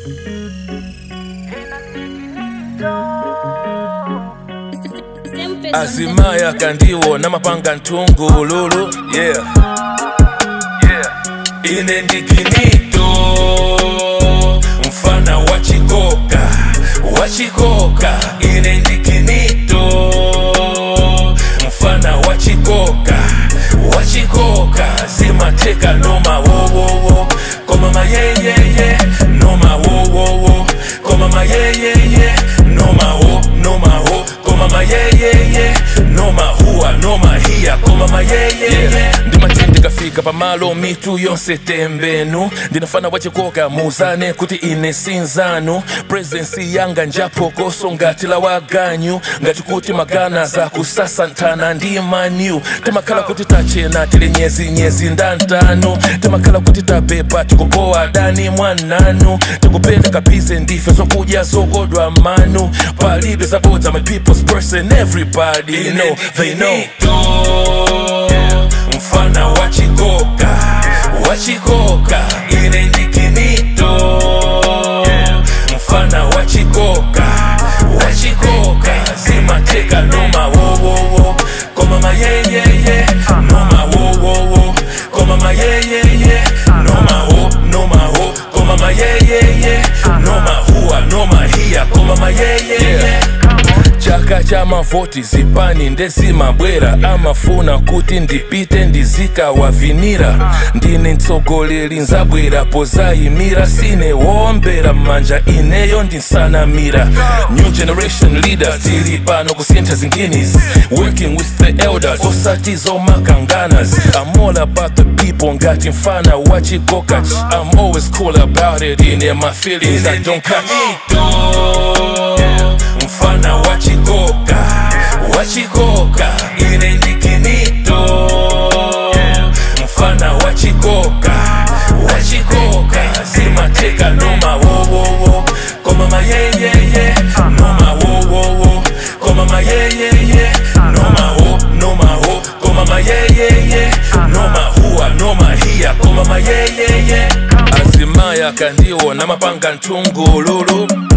azimaya kandiwo namapanga ntungululu yeah. yeah. ine ndikinito mfana wachikoka wachikoka ine ndikinito mfana wachikoka wachikoka zimateka noma wowowo komama yeyeye noma wowowo komama yeyeye noma wo noma wo komama yeyeye noma huwa noma hiya komama yeyeye ndimatindi kafika pamalo mitu yonse tembenu ndinafana wachikoka muzane kuti ine sinzanu presensi yanga njapokoso ngati la waganyu ngati kuti magana za kusasantana ndi manyu timakhala kuti tachena tili nyezi nyezi ndantano timakhala kuti tapepa tikupowa dani mwananu tikupenda kapize ndife zokudya zokodwa manu palibe zabodza my people's person everybody know they know mfana wachikoka wachikoka ine ndikinito mfana wachikoka wachikoka zimateka noma wowowo komama yeyeye noma wowowo komama yeyeye noma wo noma wo komama yeyeye noma huwa noma hiya komama yeyeye chaka cha mavoti zipani ndezimabwera amafuna kuti ndipite ndizikawavinira ndine mtsogoleri nzabwera pozayimira sine wombera m'manja ineyo ndinsanamira new generation leaders tili pano kusintha zinginis working with the elders osati zomakanganas i'm all about the people ngati mfana wachikoka i'm always cool about it ine my feelings i don't cut mfana wachikoka wachikoka ine ndikinito mfana wachikoka wachikoka zimateka noma wowowo komama yeyeye noma wowowo komama yeyeye noma wo noma wo komama yeyeye noma huwa noma hiya komama yeyeye azimaya kandiwo namapanga ntungululu